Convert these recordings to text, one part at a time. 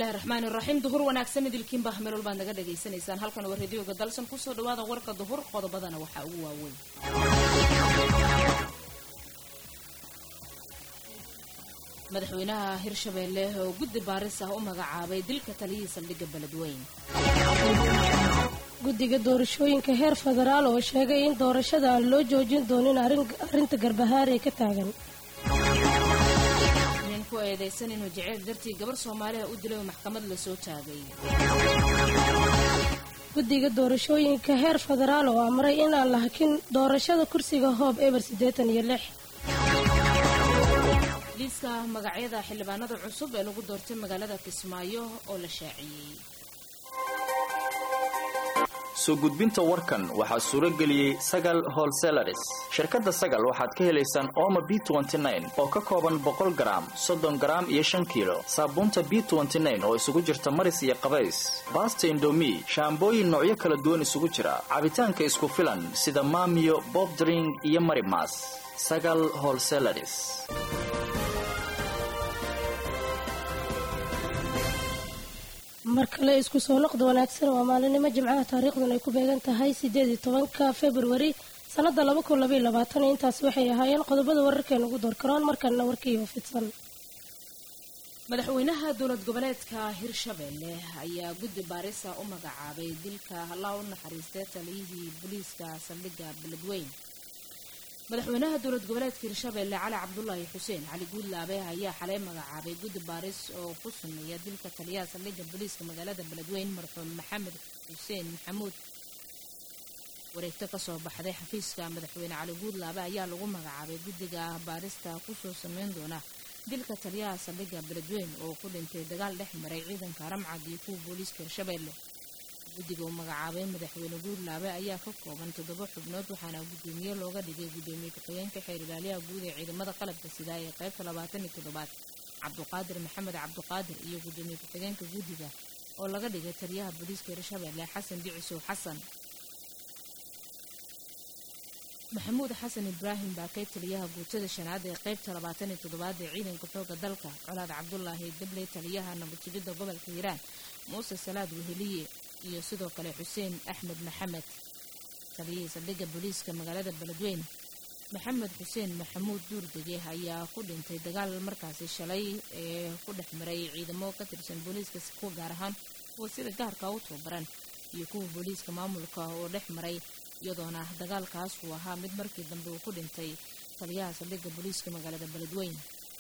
bismillahi raxmaani raxiim duhur wanaagsan idilkiinba meelol baad naga dhagaysanaysaan halkan waa radioga dalsan kusoo dhawaada warka duhur qodobadana waxaa ugu waaweyn madaxweynaha hirshabeelle oo guddi baaris ah u magacaabay dilka taliyihii saldhigga beledweyn guddiga doorashooyinka heer federaal oo sheegay in doorashada aan loo joojin doonin arrinta garbahaar ee ka taagan nin ku eedaysan inuu jeceyl dartii gabar soomaaliha u dilay oo maxkamad la soo taagay guddiga doorashooyinka heer federaal oo amray inaan la hakin doorashada kursiga hoob eber siddeetan iyo lix liiska magacyada xildhibaanada cusub ee lagu doortay magaalada kismaayo oo la shaaciyey soo gudbinta warkan waxaa suuro geliyey sagal holselaris shirkadda sagal waxaad ka helaysaan ooma b oo ka kooban boqol garaam soddon garaam iyo shan kiilo saabuunta b oo isugu jirta maris iyo qabays baasta indomi shaambooyin noocyo kala duwan isugu jira cabitaanka isku filan sida maamiyo bobdring iyo marimas sagal holselaris mar kale isku soo noqda wanaagsan waa maalinimo jimcaha taariikhdan ay ku beegan tahay sideed iyo tobanka februari sanada laba kun labaiyo labaatan intaasi waxay ahaayeen qodobada wararkeena ugu door karoon markanna warkiiba fidsan madaxweynaha dowlad goboleedka hirshabeelle ayaa guddi baarisa u magacaabay dilka allah u naxariistay taliyihii booliiska saldhigga beledweyn madaxweynaha dowlad goboleedka hirshabeelle cali cabdulaahi xuseen cali guudlaabe ayaa xalay magacaabay guddi baaris oo ku sameeya dilka taliyaha saldhigga booliiska magaalada beledweyn marxuum maxamed xuseen maxamuud wareegto kasoo baxday xafiiska madaxweyne cali guudlaabe ayaa lagu magacaabay guddiga baarista kusoo sameyn doona dilka taliyaha saldhigga beledweyn oo ku dhintay dagaal dhex maray ciidanka ramcad iyo kuwa booliiska hirshabeelle guddiga uu magacaabay madaxweyne guudlaabe ayaa ka kooban toddoba xubnood waxaana guddoomiye looga dhigay guddoomiye ku-xigeenka xeer ilaaliyaha guud ee ciidamada qalabka sidaa ee qaybta labaatan iyo toddobaad cabduqaadir maxamed cabduqaadir iyo guddoomiye ku-xigeenka guddiga oo laga dhigay taliyaha booliiska hirshabeelle xasan bicisow xasan maxamuud xasan ibraahim baakay taliyaha guutada shanaad ee qaybta labaatan iyo toddobaad ee ciidanka xooga dalka colaad cabdulaahi dabley taliyaha nabadsugidda gobolka hiiraan muuse salaad weheliye iyo sidoo kale xuseen axmed maxamed taliyihii saldhigga booliiska magaalada beledweyn maxamed xuseen maxamuud duurdege ayaa ku dhintay dagaal markaasi shalay ee ku dhex maray ciidamo ka tirsan booliiska kuwa gaar ahaan kuwa sida gaarka u tababaran iyo kuwa booliiska maamulka oo dhex maray iyadoona dagaalkaas uu ahaa mid markii dambe uu ku dhintay taliyaha saldhigga booliiska magaalada beledweyn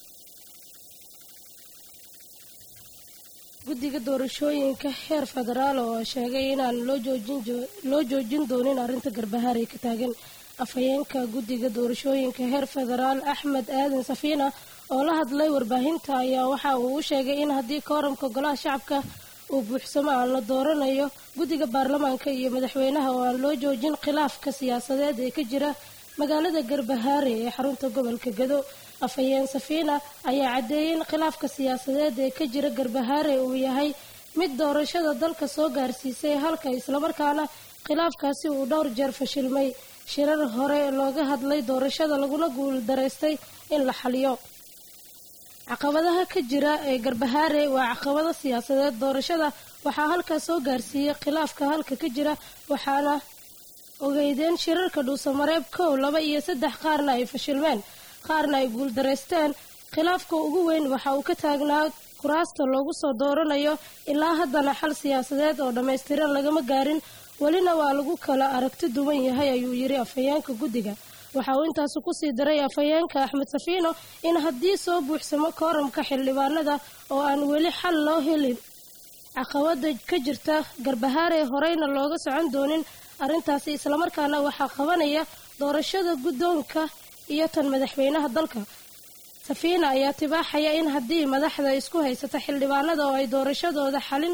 guddiga doorashooyinka heer federaal oo sheegay inaan loo joojin doonin arrinta garbahaar ee ka taagan afhayeenka guddiga doorashooyinka heer federaal axmed aadan safiina oo la hadlay warbaahinta ayaa waxa uu u sheegay in haddii kooramka golaha shacabka uu buuxsamo aan la dooranayo guddiga baarlamaanka iyo madaxweynaha oo aan loo joojin khilaafka siyaasadeed ee ka jira magaalada garbahaare ee xarunta gobolka gado afhayeen safiina ayaa caddeeyay in khilaafka siyaasadeed ee ka jira garbahaare uu yahay mid doorashada dalka soo gaarsiisay halka islamarkaana khilaafkaasi uu dhowr jeer fashilmay shirar hore looga hadlay doorashada laguna guuldaraystay in la xaliyo caqabadaha ka jira ee garbahaare waa caqabado siyaasadeed doorashada waxaa halkaas soo gaarsiiyey khilaafka halka ka jira waxaana ogeydeen shirarka dhuusamareeb kow laba iyo saddex qaarna ay fashilmeen qaarna ay guuldaraysteen khilaafka ugu weyn waxa uu ka taagnaa kuraasta loogu soo dooranayo ilaa haddana xal siyaasadeed oo dhammaystiran lagama gaarin welina waa lagu kala aragti duwan yahay ayuu yidhi afhayeenka guddiga waxa uu intaasi kusii daray afhayeenka axmed safiino in haddii soo buuxsamo kooramka xildhibaanada oo aan weli xal loo helin caqabada ka jirta garbahaare horeyna looga socon doonin arrintaasi islamarkaana waxaa qabanaya doorashada guddoonka iyo tan madaxweynaha dalka safiina ayaa tibaaxaya in haddii madaxda isku haysata xildhibaanada oo ay doorashadooda xalin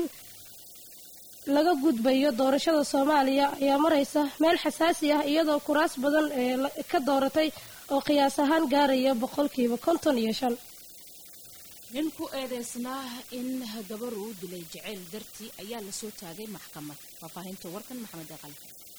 laga gudbayo doorashada soomaaliya ayaa maraysa meel xasaasi ah iyadoo kuraas badan ee ka dooratay oo qiyaas ahaan gaaraya boqolkiiba konton iyo shan nin ku eedeysnaa in gabar uu dilay jaceyl dartii ayaa lasoo taagay maxkamad faahfaahinta warkan maxamed aqal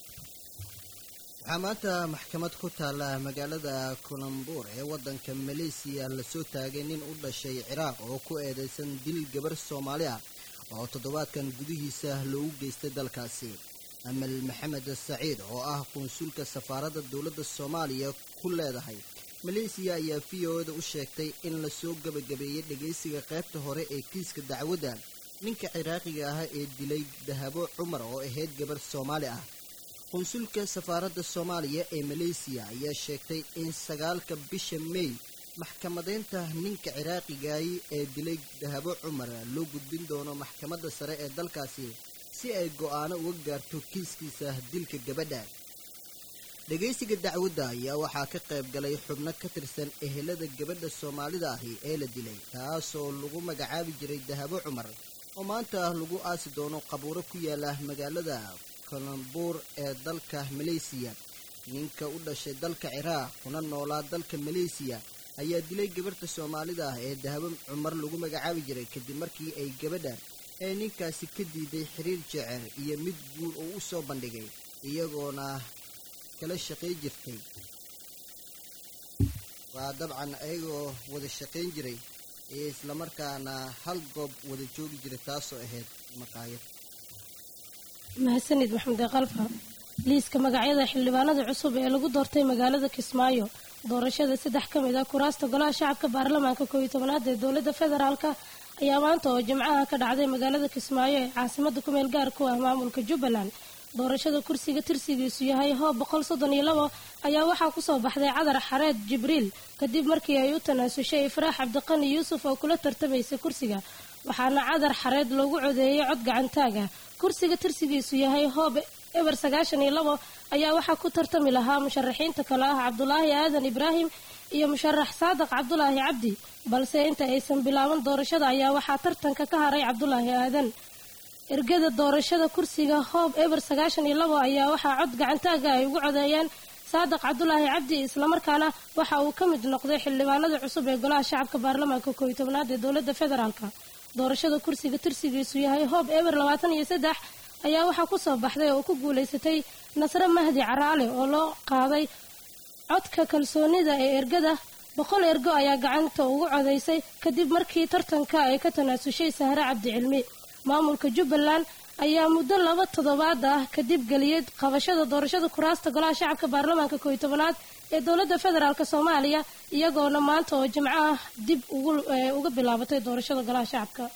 waxaa maanta maxkamad ku taalla magaalada kulambuur ee waddanka maleesiya lasoo taagay nin u dhashay ciraaq oo ku eedeysan dil gabar soomaali ah oo toddobaadkan gudihiisa loogu geystay dalkaasi amal maxamed saciid oo ah qunsulka safaaradda dowladda soomaaliya ku leedahay maleysiya ayaa v o da u sheegtay in lasoo gebagabeeyey dhegaysiga qaybta hore ee kiiska dacwadda ninka ciraaqiga ah ee dilay dahabo cumar oo ahayd gabarh soomaali ah qunsulka safaaradda soomaaliya ee maleysiya ayaa sheegtay in sagaalka bisha mey maxkamadeynta ninka ciraaqigaay ee dilay dahabo cumar loo gudbin doono maxkamadda sare ee dalkaasi si ay go'aano uga gaarto kiiskiisa dilka gabadha dhegaysiga dacwadda ayaa waxaa ka qayb galay xubno ka tirsan ehelada gabadha soomaalida ahi ee la dilay taasoo lagu magacaabi jiray dahabo cumar oo maanta lagu aasi doono qabuuro ku yaala magaalada kolambuur ee dalka maleysiya ninka u dhashay dalka ciraaq kuna noolaa dalka maleysiya ayaa dilay gabarhta soomaalida ah ee dahabo cumar lagu magacaabi jiray kadib markii ay gabadha ee ninkaasi ka diiday xiriir jecel iyo mid guur uu u soo bandhigay iyagoona kala shaqay jirtay waa dabcan ayagoo wada shaqayn jiray iyo islamarkaana hal goob wada joogi jiray taasoo ahayd maqaayad mahadsanid maxamed kalfa liiska magacyada xildhibaanada cusub ee lagu doortay magaalada kismaayo doorashada saddex ka mid ah kuraasta golaha shacabka baarlamaanka koob iyo tobanaad ee dowladda federaalka ayaa maanta oo jimcaha ka dhacday magaalada kismaayo ee caasimada kumeel gaar ku ah maamulka jubbaland doorashada kursiga tirsigiisu yahay hoob boqol soddon iyo labo ayaa waxaa kusoo baxday cadar xareed jibriil kadib markii ay u tanaasushay ifraax cabdiqani yuusuf oo kula tartamaysay kursiga waxaana cadar xareed loogu codeeyey cod gacantaag ah kursiga tirsigiisu yahay hoob eber sagaashan iyo labo ayaa waxaa ku tartami lahaa musharaxiinta kale ah cabdulaahi aadan ibraahim iyo musharax saadaq cabdulaahi cabdi balse inta aysan bilaaban doorashada ayaa waxaa tartanka ka haray cabdulaahi aadan ergada doorashada kursiga hoob eber sagaashan iyo labo ayaa waxaa cod gacantaaga ay ugu codeeyeen saadaq cabdulaahi cabdi islamarkaana waxa uu ka mid noqday xildhibaanada cusub ee golaha shacabka baarlamaanka koob iyo tobnaad ee dowladda federaalka doorashada kursiga tirsigiisu yahay hoob eber labaatan iyo saddex ayaa waxaa kusoo baxday oo ku guulaysatay nasre mahdi caraale oo loo qaaday codka kalsoonida ee ergada boqol ergo ayaa gacanta ugu codaysay kadib markii tartanka ay ka tanaasushay sahre cabdi cilmi maamulka jubbaland ayaa muddo laba toddobaad ah kadib geliyey qabashada doorashada kuraasta golaha shacabka baarlamaanka koob iyo tobanaad ee dowladda federaalk soomaaliya iyagoona maanta oo jimco ah dib uga bilaabatay doorashada golaha shacabka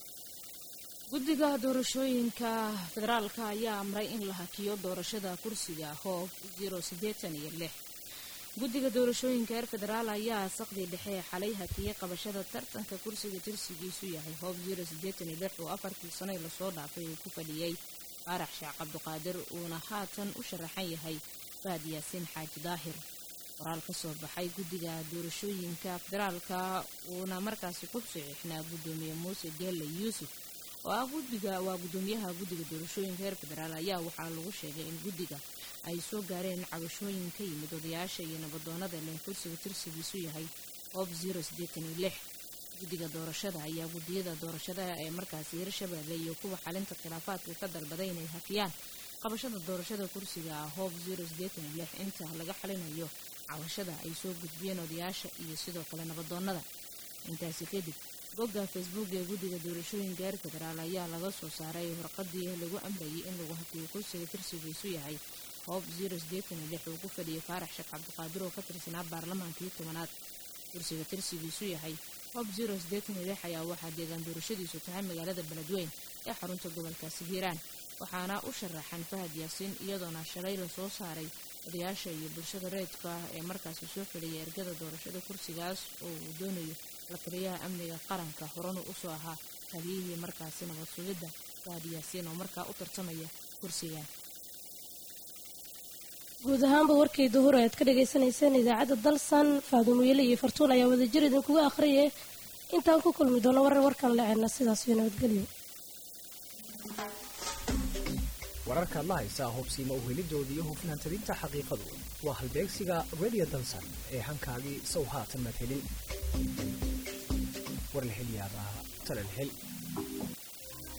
guddiga doorashooyinka federaalka ayaa amray in la hakiyo doorashada kursiga hoob zero siddeetan iyo lix guddiga doorashooyinka reer federaal ayaa saqdii dhexe xalay hakiyey qabashada tartanka kursiga tirsigiisu yahay hoob zero siddeetan iyo lix oo afartii sano lasoo dhaafay uu ku fadhiyey faarax sheekh cabdiqaadir uuna haatan u sharaxan yahay faad yaasiin xaaji daahir qoraal ka soo baxay guddiga doorashooyinka federaalka uuna markaasi ku saxiixnaa guddoomiye muuse geelle yuusuf oo ah guddiga waa guddoomiyaha guddiga doorashooyinka reer federaal ayaa waxaa lagu sheegay in guddiga ay soo gaareen cabashooyin ka yimid odayaasha iyo nabadoonada leh kursiga tirsigiisu yahay hoob zero siddeetan iyo lix guddiga doorashada ayaa guddiyada doorashada ee markaasi hirshabeelle iyo kuwa xalinta khilaafaadka ka dalbaday inay hakiyaan qabashada doorashada kursiga hoob zero siddeetan iyo lix inta laga xalinayo cabashada ay soo gudbiyeen odayaasha iyo sidoo kale nabadoonada intaasi kadib bogga facebook ee guddiga doorashooyinka reer federaal ayaa laga soo saaray warqadii lagu amrayay in lagu hakiyo kursiga tirsigiisu yahay hoob zero siddeetan iyo lix uu ku fadhiyay faarax sheekh cabdiqaadir oo ka tirsanaa baarlamaankii tobanaad kursiga tirsigiisu yahay hoob zero siddeetan iyo lix ayaa waxaa deegaan doorashadiisu tahay magaalada beledweyn ee xarunta gobolkaasi hiiraan waxaana u sharaxan fahad yaasiin iyadoona shalay lasoo saaray odayaasha iyo bulshada reedka ah ee markaasi soo fadhiyay ergada doorashada kursigaas oo uu doonayo la taliyaha amniga qaranka horena usoo ahaa taliyihii markaasi nabad sugidda fahad yaasiin oo markaa u tartamaya kursigan guud ahaanba warkii duhur aad ka dhagaysanayseen idaacadda dalsan faadumoyele iyo fartuun ayaa wadajir idinkuga akhriyay intaan ku kulmi doono warar warkan leceena sidaas iyo nabadgelyo wararkaad la haysaa hubsiima uhelidoodii iyo hufnaantabinta xaqiiqadu waa halbeegsiga radio dalsan ee hankaagii sow haatan maad helin warlahelyaabaha talalhel